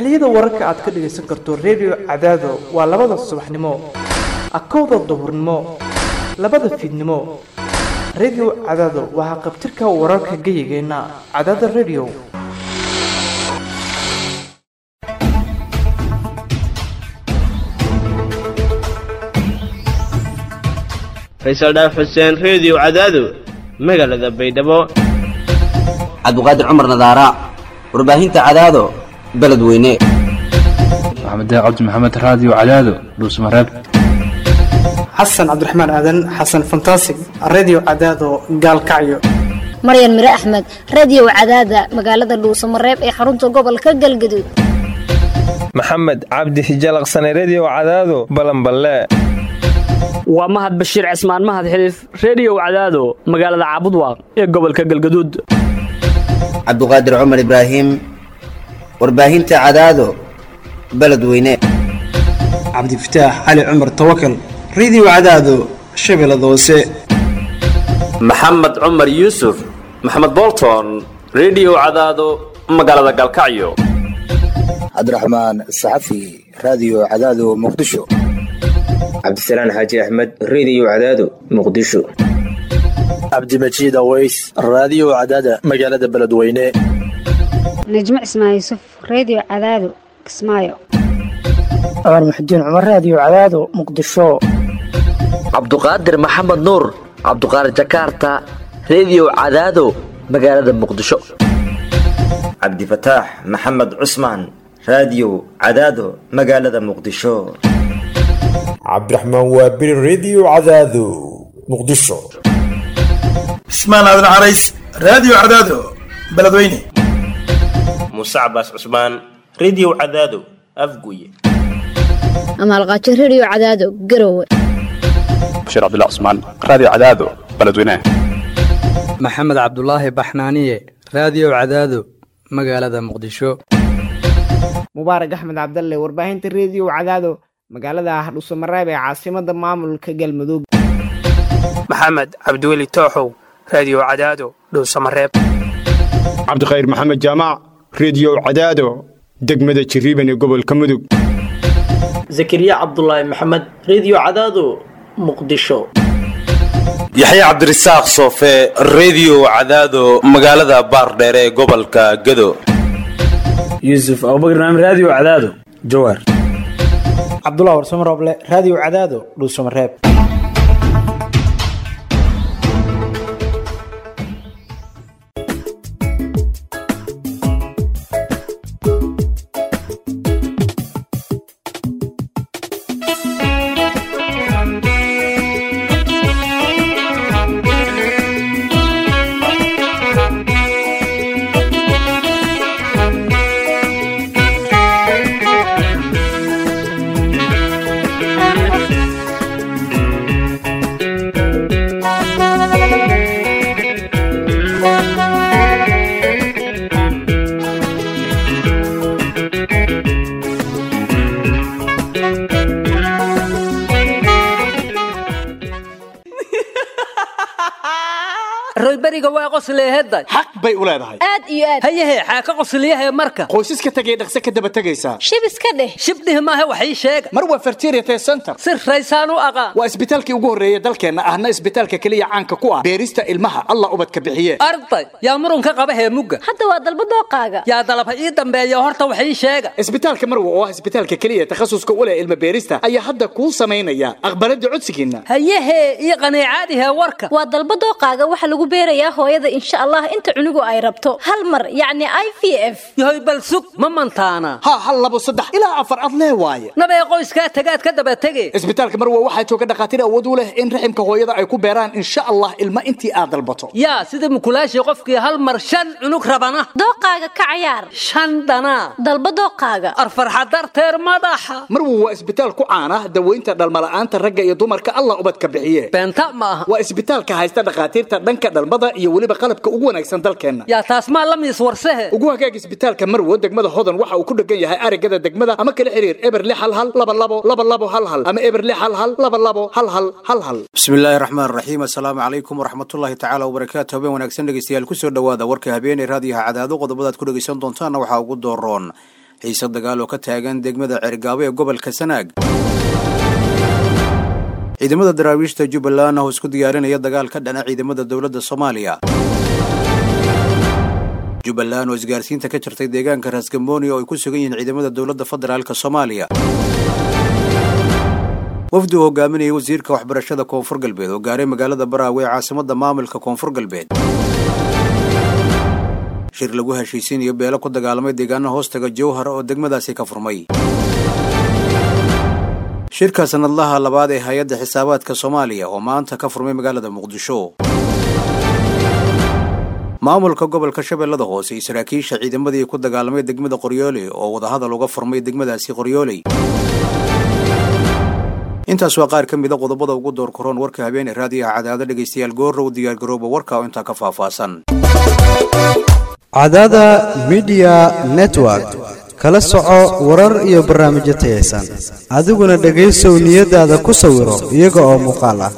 xilliyada wararka aad ka dhagaysan karto redio cadaado waa labada subaxnimo akowda duhurnimo labada fiidnimo redio cadaado waa haqabtirka wararka geyigeenna cadaada redio faysal dhaaf xuseen reediyo cadaado magaalada baydhabo cabdiqaadir cumar nadaara warbaahinta cadaado beledweyne maxamed cabdi maxamed raadiyo cadaado dhuusmareeb xasan cabdiraxmaan aadan xasan fantasig redio cadaado gaalkacyo maryan mire axmed radiyow cadaada magaalada dhuusamareeb ee xarunta gobolka galgaduud maxamed cabdi hijalaqsane rediyow cadaado balanballe waa mahad bashiir cismaan mahad xiliif rediyow cadaado magaalada caabudwaaq ee gobolka galgaduud cabdiqaadir cumar ibraahim warbaahinta cadaado beledweyne cabdifataax cali cumar tawakal redio cadaado shabeellada hoose maxamed cumar yuusuf maxamed bolton rediyo cadaado magaalada galkacyo cabdiraxmaan saxafi raadiyo cadaado muqdisho cabdisalaan xaaji axmed rediyo cadaado muqdisho cabdimajiid aweys raadiyo cadaada magaalada beledweyne najmo cismaan yuusuf rediyo cadaado kismaayo cumar muxudiin cumar raadiyo cadaado muqdisho cabduqaadir maxamed nuur cabduqaadir jakaarta rediyo cadaado magaalada muqdisho cabdifataax maxamed cusmaan raadiyo cadaado magaalada muqdisho cabdiraxmaan waabiri rediyo cadaado muqdisho cismaan aadan carays raadiyo cadaado beledweyne muuse cabaas cusmaan rediyo cadaado afguye amaalqaajo rediyo cadaado garowe bashiir cabdilla cusmaan raadiyo cadaado beledweyne maxamed cabdulaahi baxnaaniye raadiyo cadaado magaalada muqdisho mubaarak axmed cabdalle warbaahinta rediyo cadaado magaalada hardhuusamareeb ee caasimada maamulka galmudug maxamed cabdiweli tooxow rediyo cadaado dhuusamareeb cabdikhayr maxamed jaamac rediyo cadaado degmada jirriban ee gobolka mudug zakariya cabdulaahi maxamed rediyo cadaado muqdisho yaxye cabdirasaaq soofe rediyo cadaado magaalada baardheer ee gobolka gado yuusuf abubakar naam raadiyo cadaado jawaar cabdullah warsamo rooble raadiyo cadaado dhuusamareeb royberiga waa qosleehedda xaq bay u leedahay aad iyo aad hayahe xaa ka qosliyahe marka qoysaska tegay dhaqse ka daba tegaysaa shib iska dheh shibdhih maahe wax ii sheega mar waa fertiriate center si raysaan u aqaan waa isbitaalkii ugu horreeya dalkeenna ahna isbitaalka keliya caanka ku ah beerista ilmaha allah ubadka bixiye arday yaa murunka qaba heemugga hadda waa dalba dooqaaga yaa dalab ha ii dambeeya horta wax ii sheega isbitaalka marwa oo ah isbitaalka keliya takhasuska u leh ilma beerista ayaa hadda kuu samaynaya aqbalada codsigiinna hayahe ii qaniicaadihe warka waa dalba dooqaaga waxa lagu beerayaa hooyada insha allah inta cunugu ay rabto hal mar yacni i v f yahoy bal sug ma mantaana ha hal labo saddex ilaa afar ad lee waaye nabee qoyskaa tagaad ka daba tege isbitaalka marwa waxaa jooga dhakhaatiir awood u leh in raximka hooyada ay ku beeraan insha allah ilma intii aad dalbato yaa sida mukulaashii qofkii hal mar shan cunug rabana dooqaaga ka cayaar shan dhanaa dalba dooqaaga arfarxa darteer madaxa marwa waa isbitaal ku caana daweynta dhalmala'aanta ragga iyo dumarka allah ubadka bixiye beenta ma aha waa isbitaalka haysta dhakhaatiirta dhanka dhalmada iyo weliba qalabka ugu wanaagsan dalkeenna yaa taas maa la miis warsehe ugu hagaag isbitaalka marwo degmada hodan waxa uu ku dhegan yahay arigada degmada ama kala xiriir eber lix hal hal laba labo laba labo hal hal ama eber lix hal hal laba labo hal hal hal hal bismillaahi raxmaan raxiim assalaamu calaykum waraxmatullaahi tacaala wabarakaatu habeen wanaagsan dhegeystayaal kusoo dhowaada warka habeeney raadiyaha cadaado qodobadaad ku dhegeysan doontaanna waxaa ugu dooroon xiise dagaal oo ka taagan degmada cergaabo ee gobolka sanaag ciidamada daraawiishta jubbaland oo isku diyaarinaya dagaal ka dhana ciidamada dowladda soomaaliya jubbaland oo isgaarsiinta ka jirtay deegaanka raasgambooni oo ay ku sugan yihiin ciidamada dowladda federaalk soomaaliya wafdi uu hogaaminayay wasiirka waxbarashada koonfur galbeed oo gaaray magaalada baraawe ee caasimada maamulka koonfur galbeed shir lagu heshiisiinayo beelo ku dagaalamay deegaana hoostaga jowhar oo degmadaasi ka furmay shirka sanadlaha labaad ee hay-adda xisaabaadka soomaaliya oo maanta ka furmay magaalada muqdisho maamulka gobolka shabeellada hoose iyo saraakiisha ciidamadii ku dagaalamay degmada qoryooley oo wadahadal uga furmay degmadaasi qoryooley intaas waa qaar ka mida qodobada ugu door koroon warka habeen ee raadiyaha cadaado dhegaystayaal goorrow diyaargarooba warka oo intaa ka faahfaahsan cadaada midiya network kala soco warar iyo barnaamijyo tayaysan adiguna dhegaysow niyadaada ku sawiro iyaga oo muuqaal ah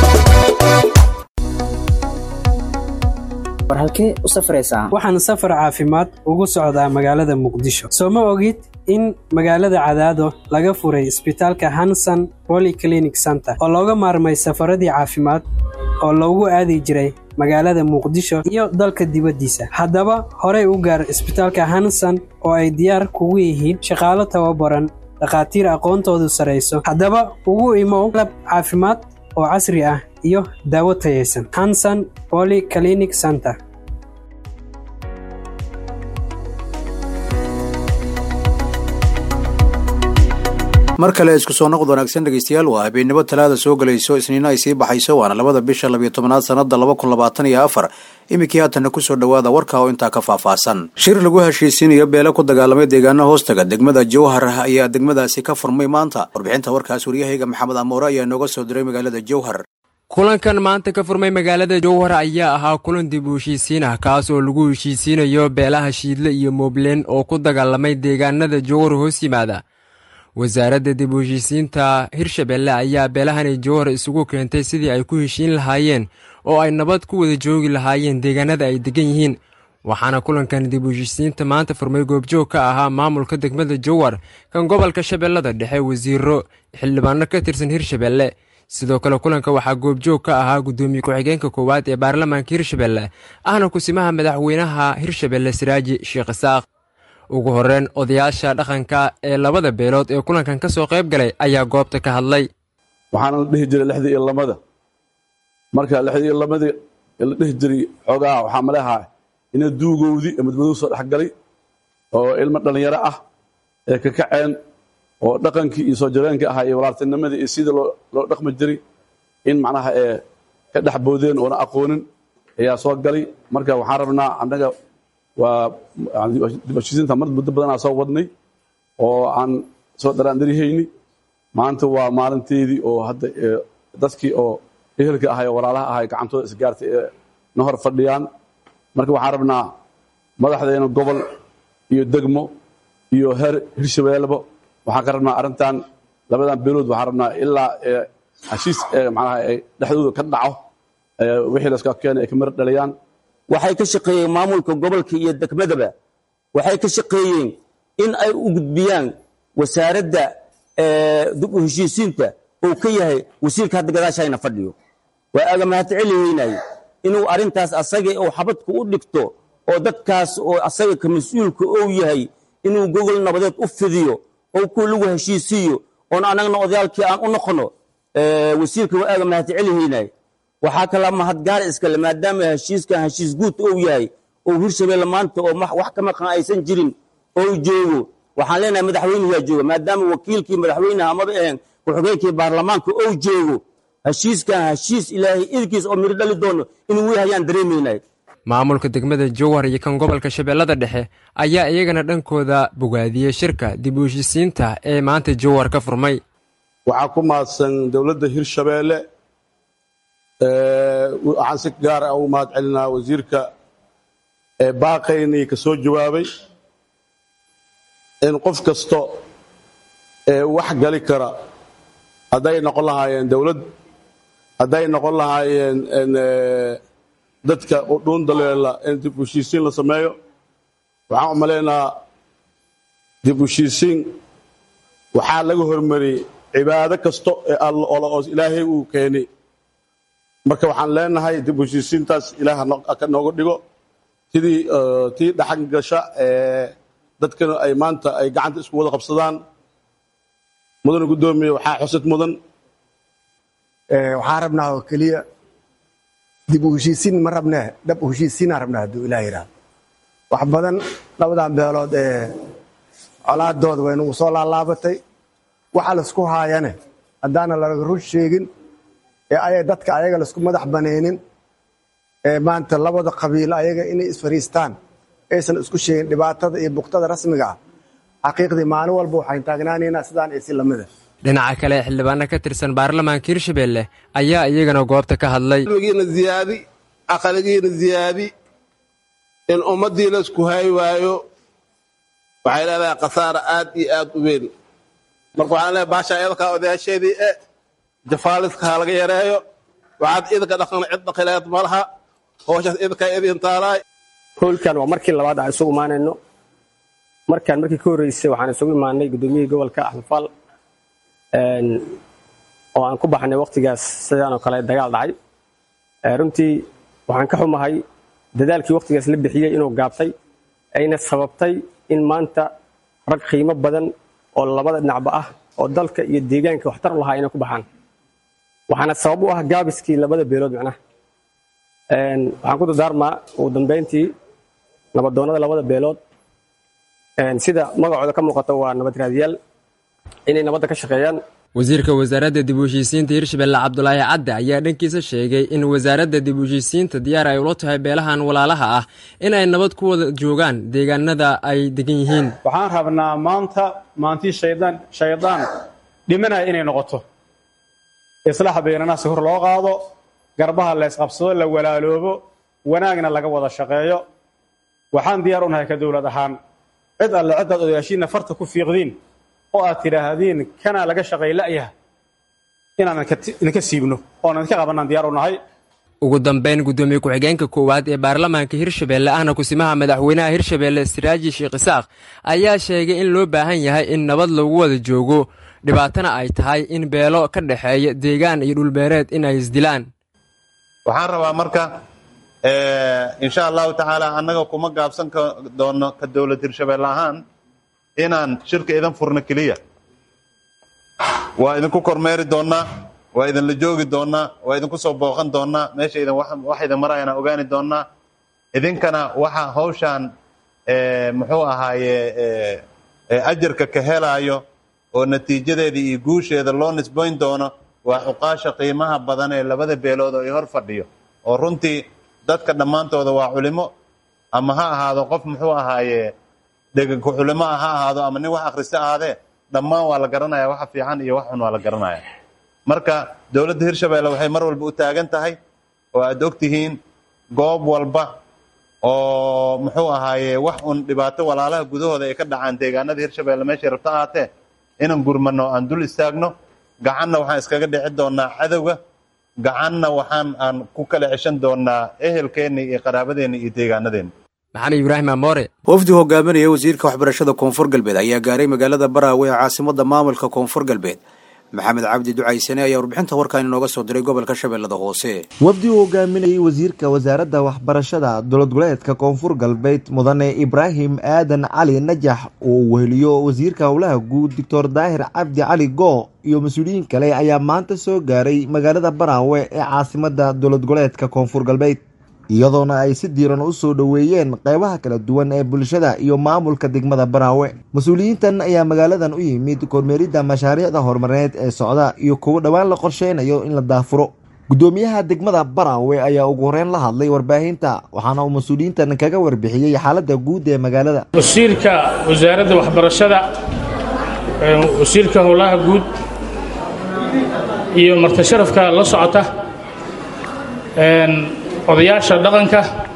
war halkee u safraysaa waxaan safar caafimaad ugu socdaa magaalada muqdisho soo ma ogid in magaalada cadaado laga furay isbitaalka hanson polyclinic center oo looga maarmay safaradii caafimaad oo loogu aadi jiray magaalada muqdisho iyo dalka dibaddiisa haddaba horey u gaar isbitaalka hanson oo ay diyaar kugu yihiin shaqaalo tababaran dhakhaatiir aqoontoodu sarayso haddaba ugu imow lab caafimaad oo casri ah iyo daawo tayaysan hanson polyclinic center mar kale isku soo noqod wanaagsan dhegaystayaal waa habeennimo talaada soo gelayso isniino ay sii baxayso waana labada bisha labiyo tobanaad sannada laba kun labaatan iyo afar iminkii haatanna kusoo dhowaada warka oo intaa ka faahfaahsan shir lagu heshiisiinayo beele ku dagaalamay deegaana hoostaga degmada jowhar ayaa degmadaasi ka furmay maanta warbixinta warkaas waryahayga maxamed amoore ayaa nooga soo diray magaalada jowhar kulankan maanta ka furmay magaalada jowhar ayaa ahaa kulan dib u heshiisiin ah kaas oo lagu heshiisiinayo beelaha shiidle iyo moobleen oo ku dagaalamay deegaanada jowhar hoos yimaada wasaaradda dib u heshiisiinta hirshabelle ayaa beelahani jowhar isugu keentay sidii ay ku heshiin lahaayeen oo ay nabad ku wada joogi lahaayeen deegaanada ay degan yihiin waxaana kulankan dib u heshiisiinta maanta furmay goobjoog ka ahaa maamulka degmada jowhar kan gobolka shabeellada dhexe wasiiro xildhibaano ka tirsan hirshabelle sidoo kale kulanka waxaa goobjoog ka ahaa guddoomiye ku-xigeenka koowaad ee baarlamaanka hirshabelle ahna kusimaha madaxweynaha hirshabelle siraaji sheekh isaaq ugu horreyn odayaasha dhaqanka ee labada beelood ee kulankan ka soo qayb galay ayaa goobta ka hadlay waxaana la dhihi jiray lixdii iyo lamada marka lixdii iyo lamadii la dhihi jiray xoogaa waxaa maleahaa ina duugowdii ee madmadow soo dhexgalay oo ilmo dhallinyaro ah ee ka kaceen oo dhaqankii iyo soo jireenkii ahaa iyo walaaltinimadii iyo sidii loo dhaqmi jiray in macnaha ee ka dhex boodeen oona aqoonin ayaa soo galay marka waxaan rabnaa annaga waa dibheshiisiinta mar muddo badanaa soo wadnay oo aan soo dharaandarihayni maanta waa maalinteedii oo hadda dadkii oo ehelka ahay oo walaalaha ahay gacantooda isgaartay ee na hor fadhiyaan marka waxaan rabnaa madaxdeena gobol iyo degmo iyo heer hirshabeelleba waxaan ka rabnaa arrintan labadan beelood waxaan rabnaa ilaa heshiis macnaha dhexdooda ka dhaco wixii layska keenay ay ka mara dhaliyaan waxay ka shaqeeyeen maamulka gobolka iyo degmadaba waxay ka shaqeeyeen in ay u gudbiyaan wasaaradda dib u heshiisiinta uu ka yahay wasiirka hadda gadaashayna fadhiyo waa aaga mahadcelihaynaye inuu arrintaas asaga uu xabadku u dhigto oo dadkaas oo asaga ka mas-uulka ou yahay inuu gogol nabadeed u fidiyo oo ku lagu heshiisiiyo oon annagna odayaalkii aan u noqono wasiirka waa aaga mahadcelihaynaye waxaa kala mahadgaar iskale maadaama heshiiskan heshiis guud ou yahay oo hirshabelle maanta oo wax ka maqan aysan jirin ou joogo waxaan leenahay madaxweynuhu jooga maadaama wakiilkii madaxweynaha amaba ahayn ku-xigeenkii baarlamaanka ou joogo heshiiskan heshiis ilaahay idkiis oo miro dhali doono inuu wehayaan dareemaynay maamulka degmada jowhar iyo kan gobolka shabeellada dhexe ayaa iyagana dhankooda bogaadiyey shirka dib u heshiisiinta ee maanta jowhar ka furmay waxaa ku mahadsan dowladda hirshabeelle waxaan si gaar ah ugu mahad celinaa wasiirka baaqaynii ka soo jawaabay in qof kasto wax gali kara hadday noqon lahaayeen dowlad hadday noqon lahaayeen dadka dhuun daleela in dib u heshiisiin la sameeyo waxaan u malaynaa dib u heshiisiin waxaa laga hormariyey cibaado kasto ee alla olo oo ilaahay uu keenay marka waxaan leenahay dib u heshiisiintaas ilaah ka nooga dhigo tidii tii dhaxan gasha ee dadkana ay maanta ay gacanta isku wada qabsadaan mudana guddoomiye waxaa xusid mudan waxaan rabnaa oo keliya dib u heshiisiin ma rabnee dhab u heshiisiinaan rabnaa hadduu ilaah yidhaahdo wax badan labadan beelood ee colaadooda way nagu soo laalaabatay waxa laisku haayane haddaana laga run sheegin ee ayay dadka ayaga laisku madax banaynin ee maanta labada qabiilo ayaga inay isfariistaan aysan isku sheegin dhibaatada iyo buktada rasmiga ah xaqiiqdii maalin walba waxayn taagnaanaynaa sidaan iyo si lamida dhinaca kale xildhibaano ka tirsan baarlamaanka hirshabelle ayaa iyagana goobta ka hadlay ilmigiina ziyaadi aqaligiina ziyaadi in ummaddii la isku hay waayo waxay leedahay khasaara aad iyo aad u weyn marka waxaan leeyahay baasha idinkaa odayaasheedii e jafaaliska ha laga yareeyo waxaad idinka dhaqan cid dhaqileed ma laha howshaas idinkaa idin taalaay howlkan waa markii labaad aan isugu imaanayno markaan markii ka horreysay waxaan isugu imaanay guddoomiyihii gobolka axmed faal oo aan ku baxnay wakhtigaas sidaan oo kale dagaal dhacay runtii waxaan ka xumahay dadaalkii wakhtigaas la bixiyey inuu gaabtay ayna sababtay in maanta rag qiimo badan oo labada dhinacba ah oo dalka iyo deegaanka waxtar u lahaa inay ku baxaan waxaana sabab u ah gaabiskii labada beelood macnaha waxaan ku dardaarmaa ugu dambeyntii nabadoonnada labada beelood sida magacooda ka muuqata waa nabad raadiyaal inay nabadda ka shaqeeyaan wasiirka wasaaradda dib u heshiisiinta hirshabelle cabdulaahi cadde ayaa dhankiisa sheegay in wasaaradda dib u heshiisiinta diyaar ay ula tahay beelahan walaalaha ah in ay nabad ku wada joogaan deegaanada ay degan yihiin waxaan rabnaa maanta maantii shaydaan shaydaan dhimanaya inay noqoto islaaxa baynanaasi hor loo qaado garbaha la ysqabsado la walaaloobo wanaagna laga wada shaqeeyo waxaan diyaar u nahay ka dowlad ahaan cid alle ciddaad odayaashiinna farta ku fiiqdiin oo aad tidhaahdiin kanaa laga shaqay la'yaha inaan idinka siibno oon idinka qabanaan diyaar u nahay ugu dambeyn guddoomiye ku-xigeenka koowaad ee baarlamaanka hirshabelle ahna kusimaha madaxweynaha hirshabelle siraaji sheekh isaaq ayaa sheegay in loo baahan yahay in nabad lagu wada joogo dhibaatana ay tahay in beelo ka dhexeeya deegaan iyo dhulbeereed in ay isdilaan waxaan rabaa marka insha allahu tacaala annaga kuma gaabsan doono ka dowlad hirshabelle ahaan inaan shirka idan furno keliya waa idinku kormeeri doonnaa waa idinla joogi doonnaa waa idinku soo booqan doonnaa meesha idin wax idin marayana ogaani doonnaa idinkana waxa hawshaan muxuu ahaaye ajarka ka helaayo oo natiijadeeda iyo guusheeda loo nisbayn doono waa cuqaasha qiimaha badan ee labada beelood oo i hor fadhiyo oo runtii dadka dhammaantooda waa culimo ama ha ahaado qof muxuu ahaaye dheganku culimo ah ha ahaado ama nin wax akhrista ahaadee dhammaan waa la garanaya waxa fiican iyo wax xun waa la garanaya marka dowladda hirshabelle waxay mar walba u taagan tahay oo aad og tihiin goob walba oo muxuu ahaaye wax un dhibaato walaalaha gudahooda ay ka dhacaan deegaanada hirshabelle meeshay rabto ahaatee inaan gurmano aan dul istaagno gacanna waxaan iskaga dhici doonaa cadowga gacanna waxaan aan ku kala ceshan doonaa ehelkeenna iyo qaraabadeenna iyo deegaanadeenna maxamed ibraahim amoore wafdi hogaaminaya wasiirka waxbarashada koonfur galbeed ayaa gaaray magaalada baraawe ee caasimada maamulka koonfur galbeed maxamed cabdi ducaysane ayaa warbixinta warkaan inooga soo diray gobolka shabeellada hoose wafdi uu hogaaminayay wasiirka wasaaradda waxbarashada dowlad goboleedka koonfur galbeed mudane ibraahim aadan cali najax oo weheliyo wasiirka howlaha guud doctor daahir cabdi cali goo iyo mas-uuliyiin kale ayaa maanta soo gaaray magaalada baraawe ee caasimada dowlad goboleedka koonfur galbeed iyadoona ay si diiran u soo dhoweeyeen qeybaha kala duwan ee bulshada iyo maamulka degmada baraawe mas-uuliyiintan ayaa magaaladan u yimid kormeeridda mashaariicda horumareed ee socda iyo kuwo dhowaan la qorsheynayo in la daafuro guddoomiyaha degmada baraawe ayaa ugu horeyn la hadlay warbaahinta waxaana uu mas-uuliyiintan kaga warbixiyey xaaladda guud ee magaalada wasiirka wasaaradda waxbarashada wasiirka howlaha guud iyo marti sharafka la socota odayaasha dhaqanka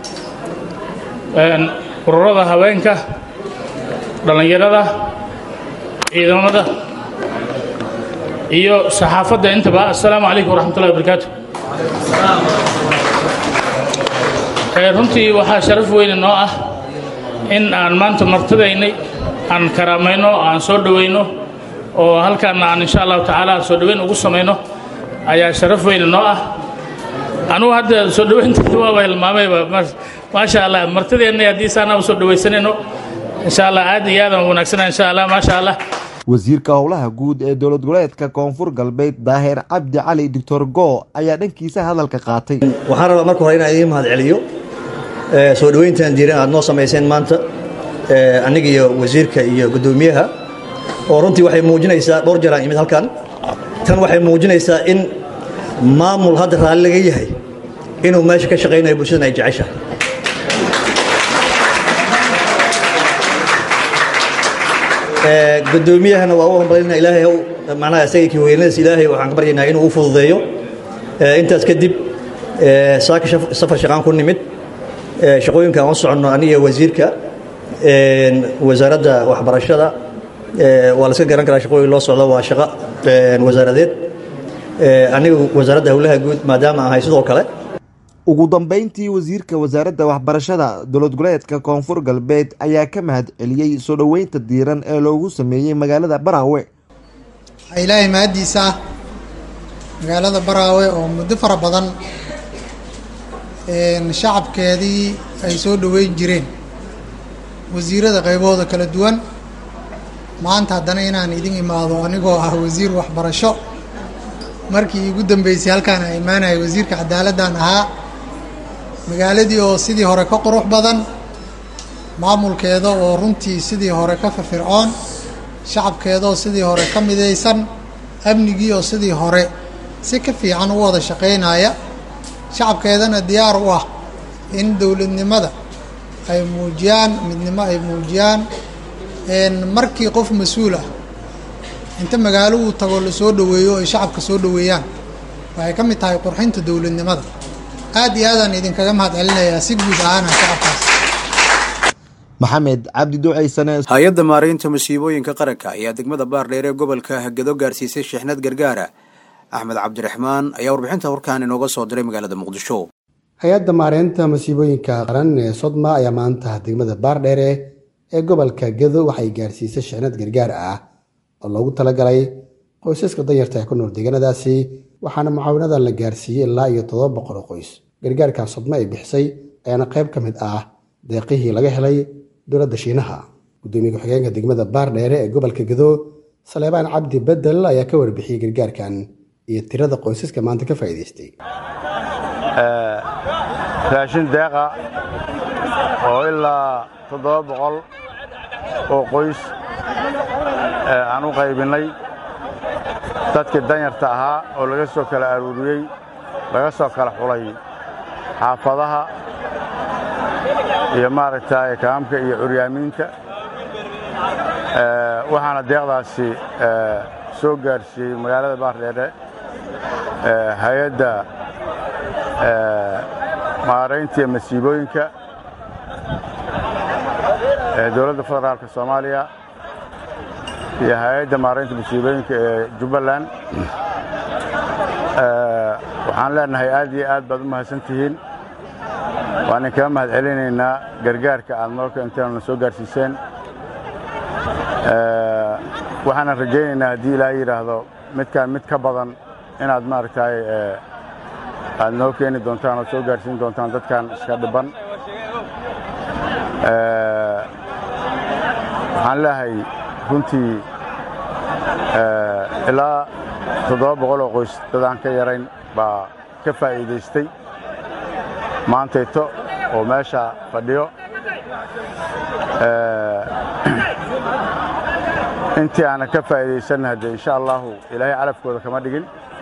ururada haweenka dhallinyarada ciidamada iyo saxaafadda intaba assalaamu calaykum waraxmatullahi wabarakaatu runtii waxaa sharaf weyne noo ah in aan maanta martidaynay aan karaamayno aan soo dhowayno oo halkaana aan insha allahu tacaala soo dhoweyn ugu samayno ayaa sharaf weyne noo ah anugu hadda soo dhoweynteeda waaba hilmaamayba maasha allah martideennay haddii saanaa usoo dhowaysanayno insha allah aad iyo aadan wanaagsana insha allah maasha allah wasiirka howlaha guud ee dowlad goboleedka koonfur galbeed daahir cabdi cali doctor go ayaa dhankiisa hadalka qaatay waxaan rabaa marka hore inaan idiin mahad celiyo soo dhoweyntan diiran aad noo samayseen maanta aniga iyo wasiirka iyo guddoomiyaha oo runtii waxay muujinaysaa dhowr jeer aan imid halkan tan waxay muujinaysaa in maamul hadda raalli laga yahay inuu meesha ka shaqaynayo bulshadan ay jeceshahay guddoomiyahana waa u hambalinaa ilaahay macnaha isaga kii weynadiis ilaahay waxaan ka baryaynaa inuu u fududeeyo intaas kadib saaka safar shaqaan ku nimid shaqooyinka aan u soconno aniga wasiirka wasaaradda waxbarashada waa la iska garan karaa shaqooyin loo socdo waa shaqo wasaaradeed aniga wasaaradda howlaha guud maadaama ahay sidoo kale ugu dambeyntii wasiirka wasaaradda waxbarashada dowlad goboleedka koonfur galbeed ayaa ka mahad celiyey soo dhoweynta diiran ee loogu sameeyey magaalada baraawe waxaa ilaahay mahaddiisa ah magaalada baraawe oo muddo fara badan shacabkeedii ay soo dhoweyn jireen wasiirada qaybahooda kala duwan maanta haddana inaan idin imaado anigoo ah wasiir waxbarasho markii iigu dambeysay halkaan aan imaanaya wasiirka cadaaladdan ahaa magaaladii oo sidii hore ka qurux badan maamulkeeda oo runtii sidii hore ka firfircoon shacabkeeda oo sidii hore ka midaysan amnigii oo sidii hore si ka fiican u wada shaqaynaya shacabkeedana diyaar u ah in dowladnimada ay muujiyaan midnimo ay muujiyaan markii qof mas-uul ah inta magaalo uu tago la soo dhoweeyo ay shacabka soo dhoweeyaan waxay ka mid tahay qurxinta dowladnimada aad iyo aadaan idinkaga mahad celinayaa si guud ahaana shacabkaas maxamed cabdi duceysane hay-adda maaraynta masiibooyinka qaranka ayaa degmada baardheer ee gobolka hagado gaarsiisay sheexnad gargaara axmed cabdiraxmaan ayaa warbixinta warkaan inooga soo diray magaalada muqdisho hay-adda maareynta masiibooyinka qaran ee sodma ayaa maanta degmada baardheere ee gobolka gado waxay gaarsiisay sheexnad gargaar ah oo loogu talagalay qoysaska danyarta ee ku nool deegaanadaasi waxaana mucaawinadan la gaarsiiyey ilaa iyo toddoba boqol oo qoys gargaarkan sodma ay bixisay ayaana qayb ka mid ah deeqihii laga helay dowladda shiinaha gudoomiye ku-xigeenka degmada baardheere ee gobolka gado saleebaan cabdi bedel ayaa ka warbixiyey gargaarkan iyo tirada qoysaska maanta ka faa'iidaystay raashin deeqa oo ilaa toddoba boqol oo qoys aan u qaybinnay dadkii danyarta ahaa oo laga soo kala aruuriyey laga soo kala xulay xaafadaha iyo maaragtay kaamka iyo curyaamiinta waxaana deeqdaasi soo gaarsiiyey magaalada baardheere hay-adda maaraynta iyo masiibooyinka ee dowladda federaalka soomaaliya iyo hay-adda maaraynta masiibooyinka ee jubbaland waxaan leenahay aad iyo aad baad u mahadsan tihiin waan idinkaga mahad celinaynaa gargaarka aad noo keenteen oo na soo gaarsiiseen waxaanan rajaynaynaa haddii ilaahay yidhaahdo midkaan mid ka badan inaad maaragtay aad noo keeni doontaan oo soo gaarsiin doontaan dadkan iska dhiban waxaan leehay runtii ilaa toddoba boqol oo qoys dadaan ka yarayn baa ka faa'iidaystay maantayto oo meesha fadhiyo intii aanan ka faa'iidaysanna haddee insha allahu ilaahay calafkooda kama dhigin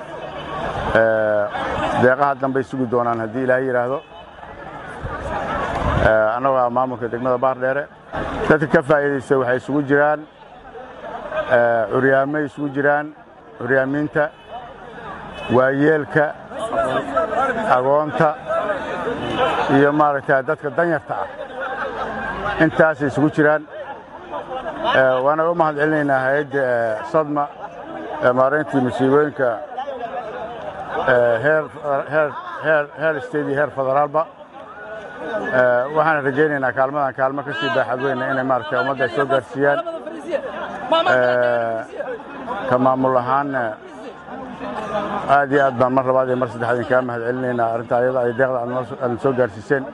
deeqaha dambay sugi doonaan haddii ilaahay yidhaahdo annagoo ah maamulka degmada baardheere dadka ka faa'iidaysta waxay isugu jiraan curyaamay isugu jiraan curyaamiinta waayeelka agoonta iyo maaragta dadka danyarta ah intaasay isugu jiraan waana u mahad celinaynaa hay-adda sadma maarayntii masiibooyinka heer state iyo heer federaalba waxaan rajaynaynaa kaalmadan kaalmo ka sii baaxad weyna inay maaragtay ummadda ay soo gaarsiiyaan ka maamul ahaanna aad iyo aad baan mar labaad iyo mar saddexaad idinkaga mahad celinaynaa arrinta ayada ay deeqda aadna soo gaarsiiseen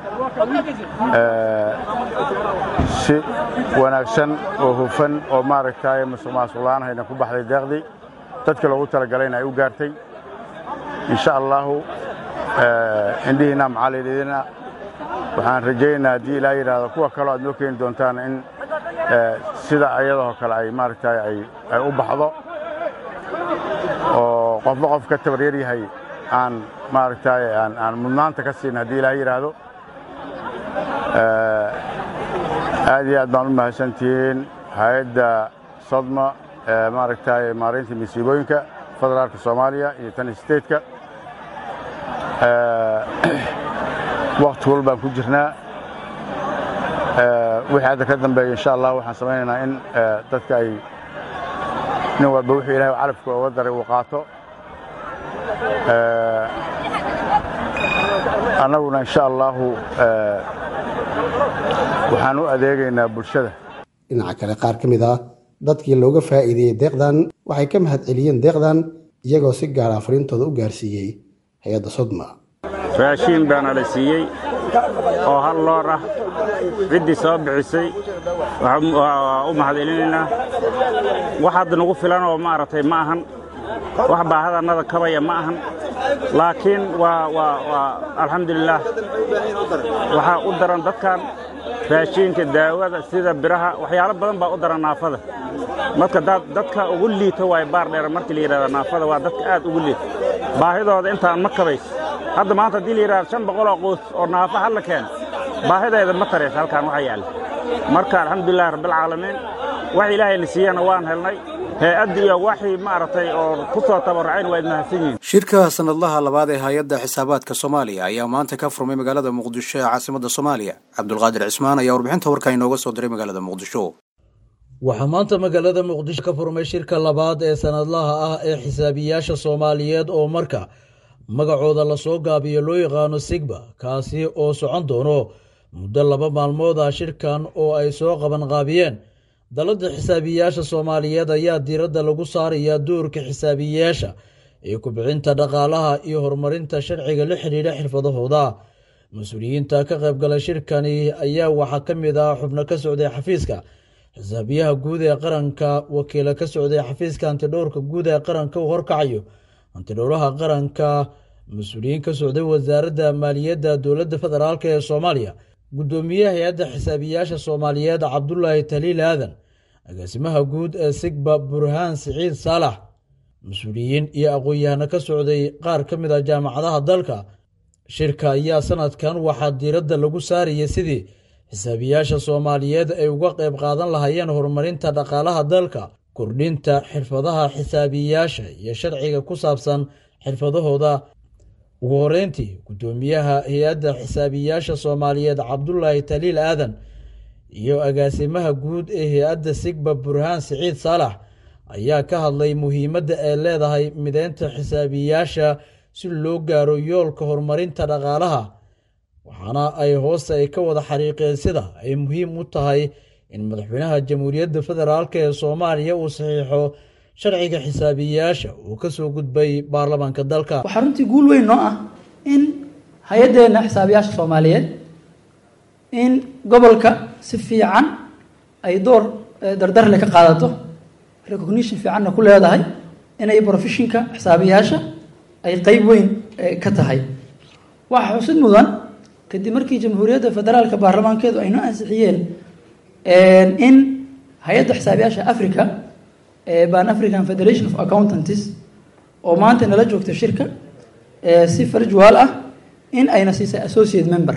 si wanaagsan oo hufan oo maaragtay musuq maasuq la'aan hayna ku baxday deeqdii dadka loogu talagalayna ay u gaartay insha allahu indhihiina macaliliidina waxaan rajaynaynaa haddii ilaa yidhaahdo kuwa kaloo aad noo keeni doontaan in sida ayadoo kale ay maaragtay ay u baxdo oo qofba qof ka tabaryar yahay aan maaragtay aan mudnaanta ka siin haddii ilaa yidhaahdo aad iyo aad baan u mahadsantihiin hay-adda sodma ee maaragtay maaraynta masiibooyinka federaalka soomaaliya iyo tan stateka wakti wal baan ku jirnaa wixii hadda ka dambeeya insha allah waxaan samaynaynaa in dadka ay nin walba wuxuu ilahay calafka uga daray uu qaato annaguna insha allahu waxaan u adeegaynaa bulshada dhinaca kale qaar ka mid ah dadkii looga faa'iideeyey deeqdan waxay ka mahad celiyeen deeqdan iyagoo si gaara fariintooda u gaarsiiyey hay-adda sodma raashiin baana la siiyey oo hal loor ah ciddii soo bixisay waa u mahad celinaynaa wax hadda nagu filan oo maaragtay ma ahan wax baahadannada kabaya ma ahan laakiin waa waa waa alxamdulilaah waxaa u daran dadkan raashiinka daawada sida biraha waxyaalo badan baa u daran naafada marka dadka ugu liita waay baar dheer markii la yidhahda naafada waa dadka aad ugu liita baahidooda intaan ma kabays hadda maanta haddii la yidhahda shan boqoloo quus oo naafa halla keeno baahideeda ma taraysa halkaan waxa yaalla marka alxamdulilahi rabbilcaalamiin wax ilaahayna siiyana waan helnay hay-adda iyo waxii maaragtay oo ku soo tabarracayn waa idmahadsan yihiin shirka sanadlaha labaad ee hay-adda xisaabaadka soomaaliya ayaa maanta ka furmay magaalada muqdisho ee caasimadda soomaaliya cabdulqaadir cismaan ayaa warbixinta warka inooga soo diray magaalada muqdisho waxaa maanta magaalada muqdisho ka furmay shirka labaad ee sanadlaha ah ee xisaabiyaasha soomaaliyeed oo marka magacooda lasoo gaabiyo loo yaqaano sigba kaasi oo socon doono muddo laba maalmood ah shirkan oo ay soo qaban qaabiyeen dalladda xisaabiyaasha soomaaliyeed ayaa diiradda lagu saarayaa doorka xisaabiyaasha ee kubcinta dhaqaalaha iyo horumarinta sharciga la xidhiidha xirfadahooda mas-uuliyiinta ka qaybgalay shirkani ayaa waxaa ka mid ah xubno ka socday xafiiska xisaabiyaha guud ee qaranka wakiila ka socday xafiiska antidhowrka guud ee qaranka uu horkacayo antidhowraha qaranka mas-uuliyiin ka socday wasaaradda maaliyadda dowladda federaalk ee soomaaliya guddoomiyaha hay-adda xisaabiyaasha soomaaliyeed cabdulaahi taliil aadan agaasimaha guud ee sigba burhaan siciid saalax mas-uuliyiin iyo aqoon-yahano ka socday qaar ka mid ah jaamacadaha dalka shirka ayaa sanadkan waxaa diiradda lagu saarayay sidii xisaabiyaasha soomaaliyeed ay uga qayb qaadan lahaayeen horumarinta dhaqaalaha dalka kordhinta xirfadaha xisaabiyaasha iyo sharciga ku saabsan xirfadahooda ugu horeyntii guddoomiyaha hay-adda xisaabiyaasha soomaaliyeed cabdulaahi taliil aadan iyo agaasimaha guud ee hay-adda sigba burhaan siciid saalax ayaa ka hadlay muhiimadda ay leedahay mideynta xisaabiyaasha si loo gaaro yoolka horumarinta dhaqaalaha waxaana ay hoosta ay ka wada xariiqeen sida ay muhiim u tahay in madaxweynaha jamhuuriyadda federaalk ee soomaaliya uu saxiixo sharciga xisaabiyaasha uu ka soo gudbay baarlamaanka dalka waxaa runtii guul weyn noo ah in hay-addeenna xisaabiyaasha soomaaliyeed in gobolka si fiican ay door dardarle ka qaadato recognition fiicanna ku leedahay inay profeshinka xisaabiyaasha ay qeyb weyn ka tahay waxaa xusid mudan kadib markii jamhuuriyadda federaalka baarlamaankeedu ay noo ansixiyeen in hay-adda xisaabiyaasha africa ban african federation of accountantis oo maanta nala joogta shirka si farjuwaal ah in ayna siisay associate member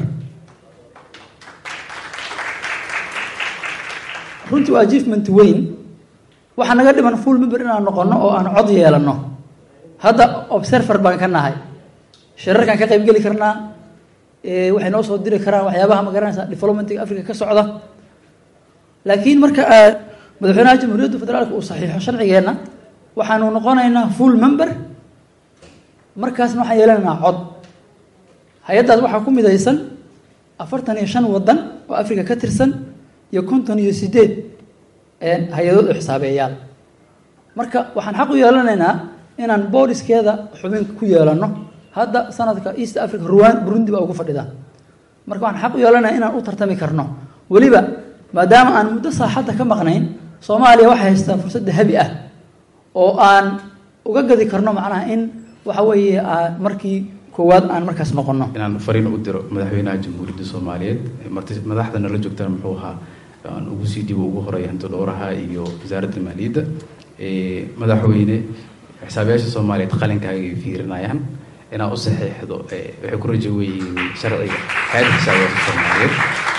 runtii waa achievement weyn waxaa naga dhiman full member inaan noqono oo aan cod yeelano hadda observer baan ka nahay shirarkaan ka qaybgeli karnaa waxay noo soo diri karaan waxyaabaha ma garanaysa developmentiga africa ka socda laakiin marka madaxweynaha jamhuuriyadda federaalka uu saxiixo sharcigeenna waxaanu noqonaynaa full member markaasna waxaan yeelanaynaa cod hay-addaas waxaa ku midaysan afartan iyo shan wadan oo africa ka tirsan iyo konton iyo sideed hay-adood oo xisaabeeyaal marka waxaan xaq u yeelanaynaa inaan booliskeeda xubin ku yeelano hadda sanadka east africa ruan burundi baa ugu fadhidaan marka waxaan xaq u yeelanaya inaan u tartami karno weliba maadaama aan muddo saaxadda ka maqnayn soomaaliya waxay haystaa fursad dahabi ah oo aan uga gadi karno macnaha in waxa weeye markii koowaad aan markaas noqono inaan fariin u diro madaxweynaha jamhuuriyadda soomaaliyeed madaxda nala joogtana muxuu ahaa aan ugu sii dibo ugu horeeya hanti dhowraha iyo wasaaradda maaliyadda madaxweyne xisaabiyaasha soomaaliyeed qalinkaaga ay fiirinayaan inaa u saxiixdo waxay ku rajo weyihiin sharciga hay-adda xisaabiyaasha soomaaliyeed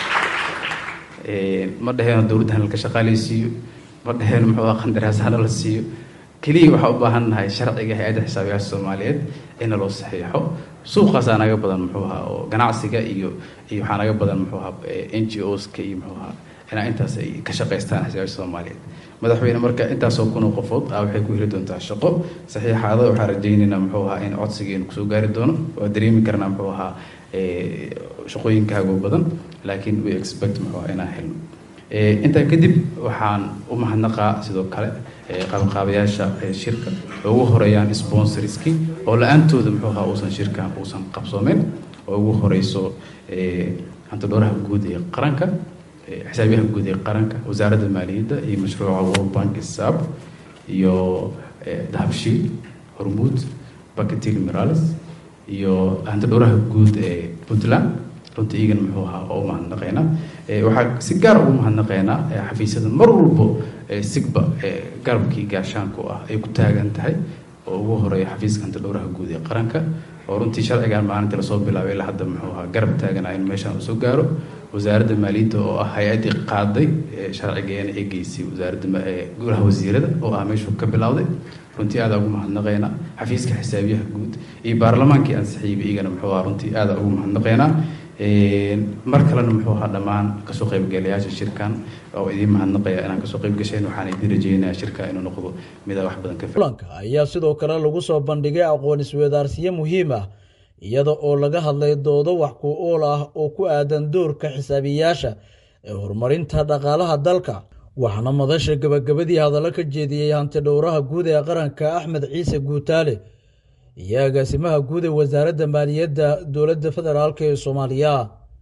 ma dhaheen dowladda hana laka shaqaaleysiiyo ma dhaheen muxuu ah qandaraas hana la siiyo keliya waxaa u baahan nahay sharciga hay-adda xisaabiyaasha soomaaliyeed ina loo saxiixo suuqaasaa naga badan muxuu ahaa oo ganacsiga iyo iyo waxaa naga badan muxuu ahaa n g oska iyo muxuu ahaa inaa intaas ay ka shaqaystaan xisaabiyaasha soomaaliyeed madaxweyne marka intaasoo kun oo qofood ah waxay ku heli doontaa shaqo saxiixaada waxaa rajaynaynaa muxuu ahaa in codsigeenu kusoo gaari doono waa dareemi karnaa muxuu ahaa shaqooyinkaago badan laakiin we expect muxuu ahaa inaan helno intaa kadib waxaan u mahadnaqaa sidoo kale qabanqaabayaasha shirka oo ugu horeeyaan sponsorski oo la-aantooda muxuu ahaa uusan shirkan uusan qabsoomeyn oo ugu horeyso hantidhooraha guud ee qaranka xisaabiyaha guud ee qaranka wasaaradda maaliyadda iyo mashruuca world bank sab iyo dahabshiil hormuud baketil mirales iyo hantidhooraha guud ee puntland runtii iigan muxuu ahaa oo u mahadnaqeynaa waxaa si gaar ugu mahadnaqeynaa xafiisyada mar walbo sigba garabkii gaashaanku ah ay ku taagan tahay oo ugu horeeya xafiiska hantidhowraha guud ee qaranka oo runtii sharcigan maalintii lasoo bilaabay ilaa hadda muxuu ahaa garab taagana in meeshaan uu soo gaaro wasaaradda maaliyadda oo ah hay-addii qaaday sharcigeena ee geysay wasaaradda golaha wasiirada oo ah meeshuu ka bilowday runtii aadaa ugu mahadnaqeynaa xafiiska xisaabiyaha guud iyo baarlamaankii ansixiyeyba iyagana muxuu ahaa runtii aadaa ugu mahadnaqeynaa mar kalena muxuu ahaa dhammaan kasoo qaybgalayaasha shirkan oo idiin mahadnaqaya inaan kasoo qayb gasheen waxaan idiin rajeynayaa shirka inuu noqdo midaa wax badan ka kulanka ayaa sidoo kale lagu soo bandhigay aqoon isweydaarsiyo muhiim ah iyada oo laga hadlay doodo wax ku ool ah oo ku aadan doorka xisaabiyaasha ee horumarinta dhaqaalaha dalka waxaana madasha gebagabadii hadallo ka jeediyey hanti dhowraha guud ee qaranka axmed ciise guutaale iyo agaasimaha guud ee wasaaradda maaliyadda dowladda federaalk ee soomaaliya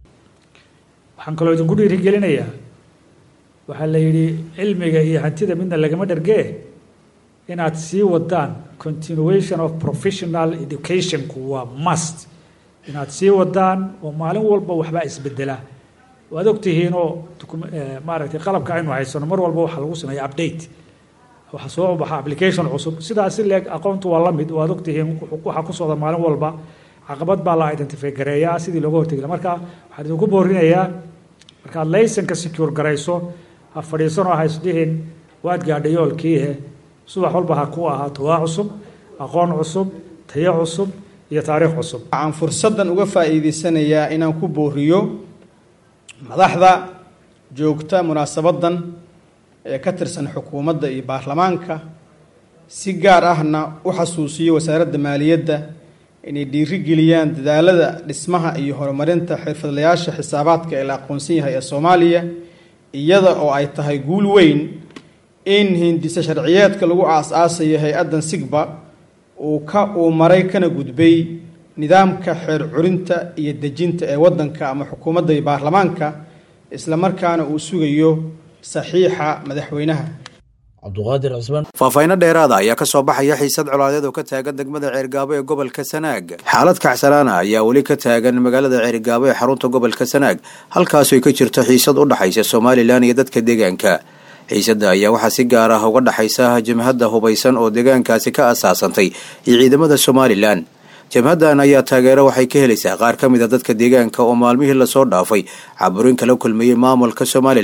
waxaan kaloo idinku dhiirigelinayaa waxaa la yidhi cilmiga iyo hantida midna lagama dhargee inaad sii wadaan continuation of professional educationku waa must inaad sii wadaan oo maalin walba waxbaa isbedela waad ogtihiinoo maaragtay qalabka aynu haysano mar walba waxaa lagu sameeya update waxaa soo baxa application cusub sidaasi leeg aqoontu waa la mid waad ogtihiin waxaa ku socda maalin walba caqabad baa la identify gareeyaa sidii looga hortegi marka waxaan idinku boorinayaa markaad laysanka secure garayso ha fadhiisanoo ha isdhihin waad gaadhay yoolkiihe subax walba ha ku ahaato waa cusub aqoon cusub tayo cusub iyo taariikh cusub waxaan fursaddan uga faa'iidaysanayaa inaan ku booriyo madaxda joogta munaasabadan ee ka tirsan xukuumadda iyo baarlamaanka si gaar ahna u xasuusiyo wasaaradda maaliyadda inay dhiirigeliyaan dadaalada dhismaha iyo horumarinta xirfadlayaasha xisaabaadka ee la aqoonsan yahay ee soomaaliya iyada oo ay tahay guul weyn in hindise sharciyeedka lagu aas-aasayo hay-addan sigba uu ka uu maray kana gudbay nidaamka xeer curinta iyo dejinta ee waddanka ama xukuumadda iyo baarlamaanka islamarkaana uu sugayo saxiixa madaxweynaha cabduqaadir cismaan faahfaahinno dheeraada ayaa ka soo baxaya xiisad colaadeed oo ka taagan degmada ceergaabo ee gobolka sanaag xaalad kacsanaana ayaa weli ka taagan magaalada ceergaabo ee xarunta gobolka sanaag halkaasoo ka jirto xiisad u dhaxaysa somalilan iyo dadka deegaanka xiisadda ayaa waxaa si gaar ah uga dhaxaysa jabhadda hubaysan oo deegaankaasi ka asaasantay iyo ciidamada somalilan jabhaddan ayaa taageero waxay ka helaysaa qaar ka mid a dadka deegaanka oo maalmihii lasoo dhaafay caburin kala kulmayey maamulka somalilan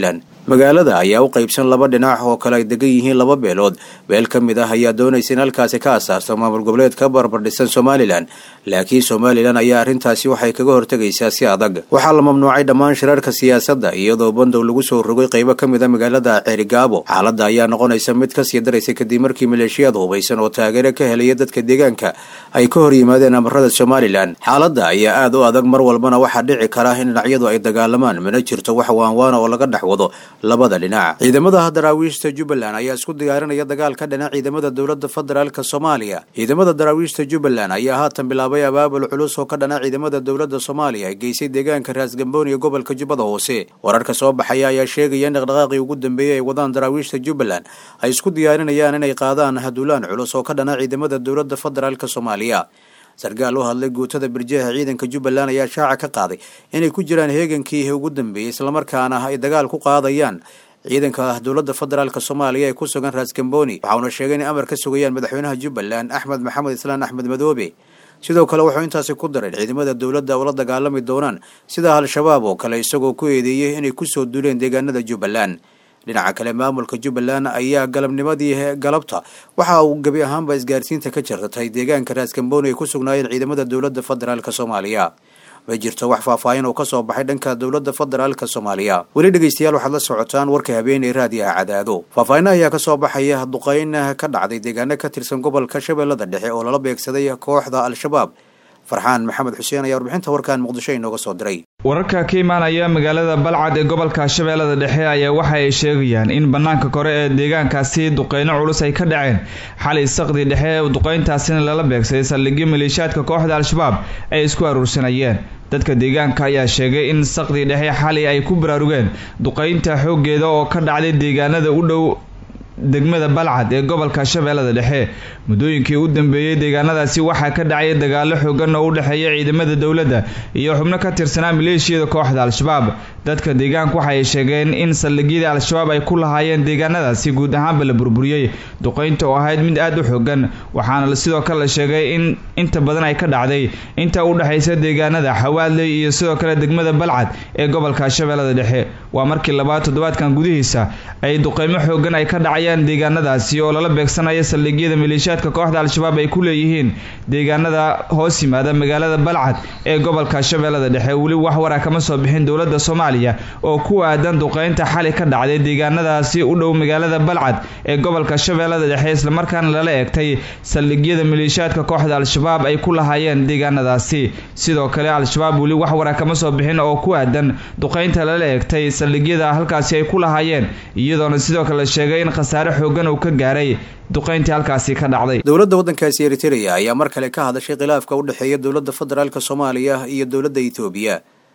magaalada ayaa u qaybsan laba dhinac oo kale ay degan yihiin laba beelood beel ka mid ah ayaa doonaysa in halkaasi ka asaasto maamul goboleed ka barbardhisan somalilan laakiin somalilan ayaa arrintaasi waxay kaga hortegaysaa si adag waxaa la mamnuucay dhammaan shirarka siyaasadda iyadoo bandow lagu soo rogay qaybo ka mid a magaalada ceerigaabo xaaladda ayaa noqonaysa mid kasii daraysa kadib markii maleeshiyaad hubaysan oo taageero ka helaya dadka deegaanka ay ka hor yimaadeen amarada somalilan xaaladda ayaa aad u adag mar walbana waxaa dhici kara in dhinacyadu ay dagaalamaan mana jirto wax waanwaana oo laga dhex wado labada dhinac ciidamada daraawiishta jubbaland ayaa isku diyaarinaya dagaal ka dhinac ciidamada dowlada federaalk soomaaliya ciidamada daraawiishta jubbaland ayaa haatan bilaabay abaabul culus oo ka dhanac ciidamada dowlada soomaaliya ay geysay deegaanka raasgamboon iyo gobolka jubbada hoose wararka soo baxaya ayaa sheegaya in dhaqdhaqaaqii ugu dambeeyey ay wadaan daraawiishta jubbaland ay isku diyaarinayaan inay qaadaan haduulaan culus oo ka dhanac ciidamada dowlada federaalk soomaaliya sarkaal u hadlay guutada birjeeha ciidanka jubbaland ayaa shaaca ka qaaday inay ku jiraan heegankii ugu dambeeyey islamarkaana ay dagaal ku qaadayaan ciidanka dowlada federaalk soomaaliya ee ku sugan raasgamboni waxauna sheegay inay amar ka sugayaan madaxweynaha jubbaland axmed maxamed islaan axmed madoobe sidoo kale wuxuu intaasi ku daray ciidamada dowladda ula dagaalami doonaan sida al-shabaab oo kale isagoo ku eedeeyey inay kusoo duuleen deegaanada jubbaland dhinaca kale maamulka jubbaland ayaa galabnimadii galabta waxa uu gebi ahaanba isgaarsiinta ka jartatay deegaanka raaskambooni ay ku sugnaayeen ciidamada dowlada federaalk soomaaliya ma jirto wax faahfaahin oo kasoo baxay dhanka dowlada federaalk soomaaliya weli dhegeystayaal waxaad la socotaan warka habeen ee raadiyaha cadaado faahfaahina ayaa kasoo baxaya duqeyn ka dhacday deegaano ka tirsan gobolka shabeellada dhexe oo lala beegsaday kooxda al-shabaab farxaan maxamed xuseen ayaa warbixinta warkan muqdisho inooga soo diray wararka ka imaanaya magaalada balcad ee gobolka shabeellada dhexe ayaa waxa ay sheegayaan in bannaanka kore ee deegaankaasi duqeyno culus ay ka dhaceen xalay saqdi dhexe duqeyntaasina lala beegsaday saldhigyo maleeshiyaadka kooxda al-shabaab ay isku aruursanayeen dadka deegaanka ayaa sheegay in saqdi dhexe xalay ay ku baraarugeen duqeynta xooggeeda oo ka dhacday deegaanada u dhow degmada balcad ee gobolka shabeellada dhexe muddooyinkii u dambeeyey deegaanadaasi waxaa ka dhacay dagaalo xoogan oo u dhexeeya ciidamada dowladda iyo xubno ka tirsanaa maleeshiyada kooxda al-shabaab dadka deegaanka waxa ay sheegeen in saldhigyada al-shabaab ay ku lahaayeen deegaanadaasi guud ahaanba la burburiyey duqeynta oo ahayd mid aada u xoogan waxaana sidoo kale la sheegay in inta badan ay ka dhacday inta u dhexaysa deegaanada xawaadley iyo sidoo kale degmada balcad ee gobolka shabeellada dhexe waa markii labaad toddobaadkan gudihiisa ay duqeymo xoogan ay ka dhacayaan deegaanadaasi oo lala beegsanaya saldhigyada maleeshiyaadka kooxda al-shabaab ay ku leeyihiin deegaanada hoos yimaada magaalada balcad ee gobolka shabeellada dhexe weli wax wara kama soo bixin dowladda soomaaliya oo ku aadan duqeynta xali ka dhacday deegaanadaasi u dhow magaalada balcad ee gobolka shabeellada dhexe islamarkaana lala eegtay saldhigyada maleeshiyaadka kooxda al-shabaab ay ku lahaayeen deegaanadaasi sidoo kale al-shabaab weli wax wara kama soo bixin oo ku aadan duqeynta lala eegtay saldhigyada halkaasi ay ku lahaayeen iyadoona sidoo kale la sheegay in khasaare xoogan uu ka gaaray duqeyntii halkaasi ka dhacday dowladda waddankaasi eritrea ayaa mar kale ka hadashay khilaafka u dhexeeya dowladda federaalk soomaaliya iyo dowladda etoobiya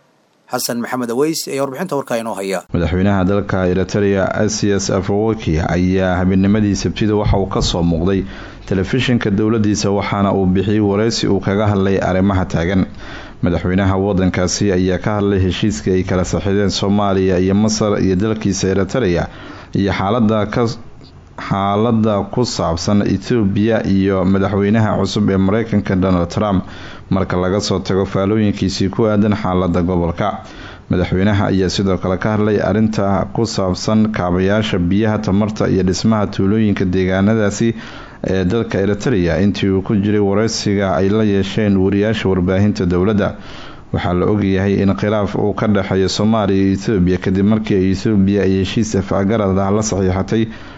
xasan maxamed aweys ayaa warbixinta warkaa inoo haya madaxweynaha dalka eritrea asias afawoki ayaa habeennimadii sabtida waxa uu kasoo muuqday telefishinka dowladiisa waxaana uu bixiyey wareysi uu kaga hadlay arrimaha taagan madaxweynaha wadankaasi ayaa ka hadlay heshiiskii ay kala saxiideen soomaaliya iyo masar iyo dalkiisa eritrea iyo xaalada ka xaalada ku saabsan ethoobiya iyo madaxweynaha cusub ee mareykanka donald trump marka laga soo tago faalooyinkiisii ku aadan xaalada gobolka madaxweynaha ayaa sidoo kale ka hadlay arinta ku saabsan kaabayaasha biyaha tamarta iyo dhismaha tuulooyinka deegaanadaasi ee dalka eritrea intii uu ku jiray wareysiga ay la yeesheen wariyaasha warbaahinta dowladda waxaa la ogyahay in khilaaf uu ka dhexeeyo soomaaliya iyo ethoobiya kadib markii ay ethoobiya ay heshiis afgarad ah la saxiixatay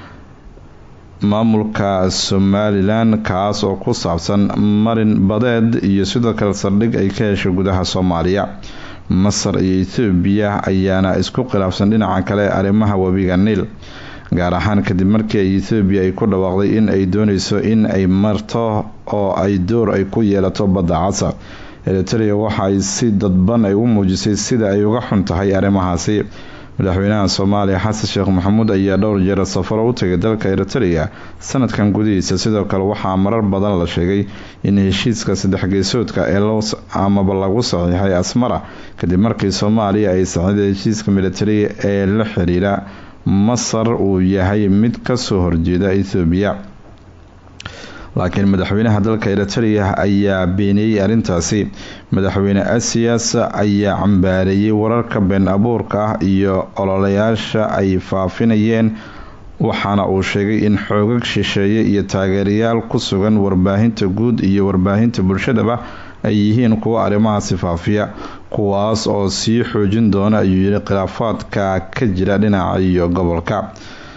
maamulka somalilan kaas oo ku saabsan marin badeed iyo sidoo kale saldhig ay ka heshay gudaha soomaaliya masar iyo ethoobiya ayaana isku khilaafsan dhinaca kale arrimaha webiga niil gaar ahaan kadib markii ay ethoobiya ay ku dhawaaqday in ay dooneyso in ay marto oo ay door ay ku yeelato badda casa eritrea waxa ay si dadban ay u muujisay sida ay uga xun tahay arrimahaasi madaxweynaha soomaaliya xasan sheekh maxamuud ayaa dhowr jeer safaro u tagay dalka eritrea sanadkan gudihiisa sidoo kale waxaa marar badan la sheegay in heshiiska saddex geesoodka ee loo amaba lagu saxiixay asmara kadib markii soomaaliya ay saxiiday heshiiska militari ee la xiriira masar uu yahay mid kasoo horjeeda ethoobiya laakiin madaxweynaha dalka eritrea ayaa beeniyey arrintaasi madaxweyne asias ayaa cambaareeyey wararka been abuurka ah iyo ololayaasha ay faafinayeen waxaana uu sheegay in xoogag shisheeye iyo taageerayaal ku sugan warbaahinta guud iyo warbaahinta bulshadaba ay yihiin kuwo arrimahaasi faafiya kuwaas oo sii xoojin doona ayuu yidhi khilaafaadka ka jira dhinaca iyo gobolka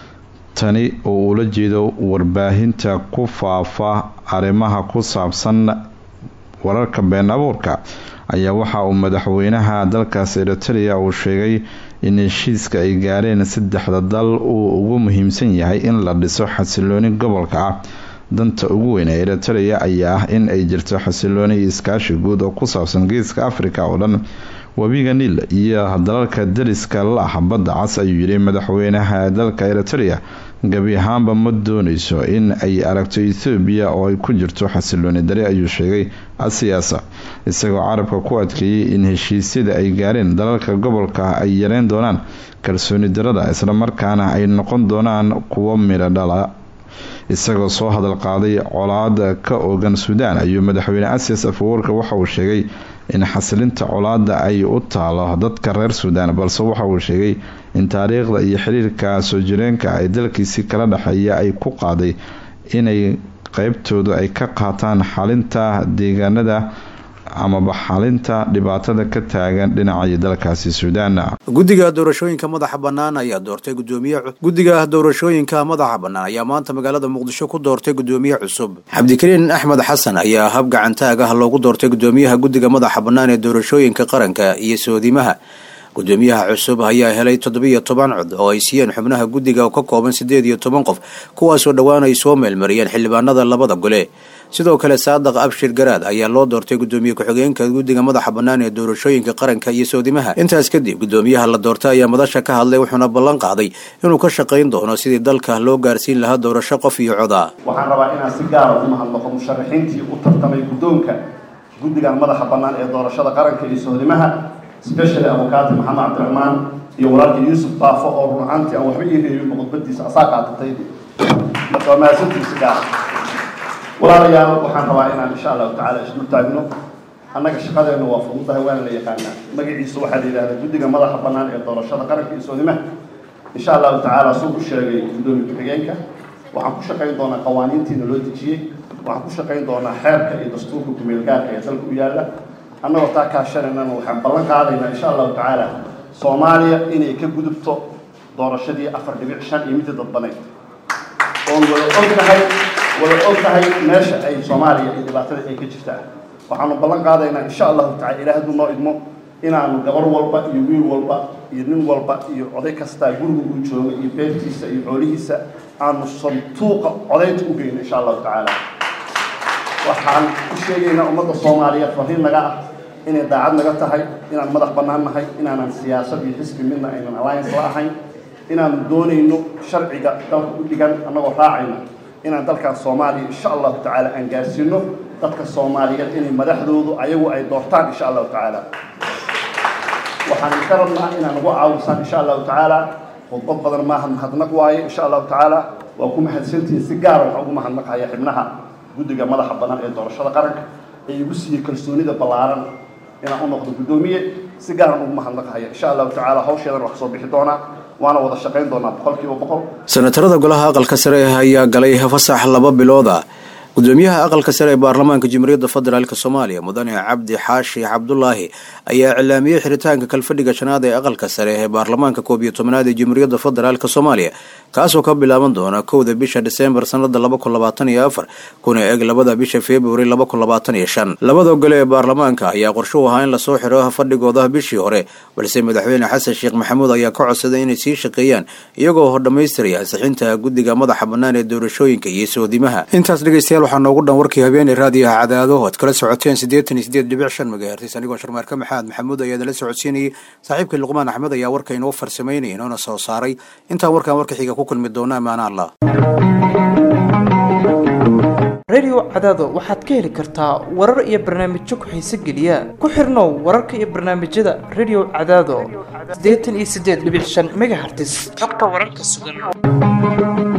tani oo ula jeedo warbaahinta ku faafa arrimaha ku saabsan wararka been abuurka ayaa waxa uu madaxweynaha dalkaas eritrea uu sheegay in heshiiska ay gaareen saddexda dal uu ugu muhiimsan yahay in la dhiso xasilooni gobolka ah danta ugu weyn ee eritrea ayaa ah in ay jirto xasilooni iyo iskaashi guud oo ku saabsan geeska africa oo dhan webiga niil iyo dalalka dariska la ah badda cas ayuu yidhi madaxweynaha dalka eritrea gebi ahaanba ma dooneyso in ay aragto ethoobiya oo ay ku jirto xasilooni dari ayuu sheegay asiyaasa isagoo carabka ku adkeeyey in heshiisyada ay gaareen dalalka gobolka ay yareyn doonaan kalsooni darada islamarkaana ay noqon doonaan kuwo midho dhala isagoo soo hadal qaaday colaada ka oogan suudaan ayuu madaxweyne asias afawarka waxa uu sheegay in xasilinta colaada ay u taalo dadka reer suudaan balse waxa uu sheegay in taariikhda iyo xiriirka soo jireenka ay dalkiisii kala dhexeeya ay ku qaaday inay qeybtooda ay ka qaataan xalinta deegaanada amaba xalinta dhibaatada ka taagan dhinacii dalkaasi suudaan guddiga doorashooyinka madaxa bannaan ayaa doortay gudoomiye guddiga doorashooyinka madaxa bannaan ayaa maanta magaalada muqdisho ku doortay gudoomiye cusub cabdikariin axmed xasan ayaa hab gacantaag ah loogu doortay gudoomiyaha guddiga madaxa bannaan ee doorashooyinka qaranka iyo soodimaha gudoomiyaha cusub ayaa helay toddobiyo toban cod oo ay siiyeen xubnaha guddiga oo ka kooban siddeed iyo toban qof kuwaasoo dhowaan ay soo meelmariyeen xildhibaanada labada gole sidoo kale saadaq abshir garaad ayaa loo doortay gudoomiye ku-xigeenka guddiga madaxa bannaan ee doorashooyinka qaranka iyo soodimaha intaas kadib gudoomiyaha la doortay ayaa madasha ka hadlay wuxuuna ballan qaaday inuu ka shaqayn doono sidii dalka loo gaarsiin lahaa doorasho qof iyo coda waxaan rabaa inaan si gaara u mahadnaqo musharaxiintii u tartamay guddoonka guddigan madaxa bannaan ee doorashada qaranka iyo soodimaha specially abukaati maxamed cabdiraxmaan iyo walaalka yuusuf baafo oo run ahaantii aan waxba ii reebin khudbadiisa asaa qaadatay marka waa mahadsantiisa gaara walaalayaal waxaan rabaa inaan insha allahu tacaala isdul taagno annaga shaqadeena waa fududahay waana la yaqaanaa magaciisa waxaa la yidhahdaa guddiga madaxa bannaan ee doorashada qaranka iyo soodimaha insha allahu tacaala suu u sheegay guddoomiye ku-xigeenka waxaan ku shaqayn doonaa qawaaniintiina loo dejiyey waxaan ku shaqayn doonaa xeerka iyo dastuurka kumeelgaarka ee dalka u yaalla annagoo taa kaashanaynana waxaan ballan qaadaynaa insha allahu tacaala soomaaliya inay ka gudubto doorashadii afar dhibic shan iyo midda dadbanayd oon wada og tahay wada og tahay meesha ay soomaaliya iyo dhibaatada ay ka jirtaa waxaanu ballan qaadaynaa insha allahu tacala ilaah hadduu noo idmo inaanu gabar walba iyo wiil walba iyo nin walba iyo oday kastaa guriga uu jooga iyo beertiisa iyo xoolihiisa aanu santuuqa codaynta u geyno insha allahu tacaala waxaan u sheegaynaa ummadda soomaaliyeed fariin naga ah inay daacad naga tahay inaan madax bannaan nahay inaanan siyaasad iyo xisbi midna aynan alliance la ahayn inaanu doonayno sharciga dalka u dhigan annagoo raacayna inaan dalkan soomaaliya insha allahu tacaala aan gaarsiino dadka soomaaliyeed inay madaxdoodu ayagu ay doortaan insha allahu tacaala waxaan ka rabnaa inaan ugu caawisaan insha allahu tacaala khudbad badan maaha mahadnaq waaye insha allahu tacaala waa ku mahadsantihiin si gaara waxaan ugu mahadnaqaya xibnaha guddiga madaxa bannaan ee doorashada qaranka ee igu siiyey kalsoonida ballaaran inaan u noqdo guddoomiye si gaaran ugu mahadnaqahaya insha allahu tacaala hawsheedan wax soo bixi doonaa waana wada shaqayn doonaa boqolkiiba boqol senatarada golaha aqalka sare ayaa galay fasax laba bilooda gudoomiyaha aqalka sare ee baarlamaanka jamhuuriyadda federaalk soomaaliya mudane cabdi xaashi cabdulaahi ayaa iclaamiyey xiritaanka kalfadhiga shanaad ee aqalka sare ee baarlamaanka koob iyo tobnaad ee jamhuuriyadda federaalk soomaaliya kaasoo ka bilaaban doona kowda bisha diseembar sanada laba kun labaatan iyo afar kuna eg labada bisha februari laba kun labaatan iyo shan labada gole ee baarlamaanka ayaa qorshuhu ahaa in lasoo xiro fadhigooda bishii hore balse madaxweyne xasan sheekh maxamuud ayaa ka codsaday inay sii shaqeeyaan iyagoo dhammaystiraya ansixinta guddiga madaxa bannaan ee doorashooyinka iyo soodimaha intaas dhegeystayaal waxaa noogu dhan warkii habeeney raadiyaha cadaado oad kala socoteen siddeetan iyo sideed dhibic shan megahertis anigoo sharmaarka maxamed maxamuud ayaa idinla socodsiinayay saaxiibkii luqmaan axmed ayaa warka inoo farsamaynaya inoona soo saaray intaan warkaan warka xiga ku kulmi doona amaana allah radio cadaado waxaad ka heli kartaa warar iyo barnaamijyo ku-xiise geliya ku xirnow wararka iyo barnaamijyada radio cadaado siddeetan iyo siddeed dhibic shan megahertis xogta wararka sugan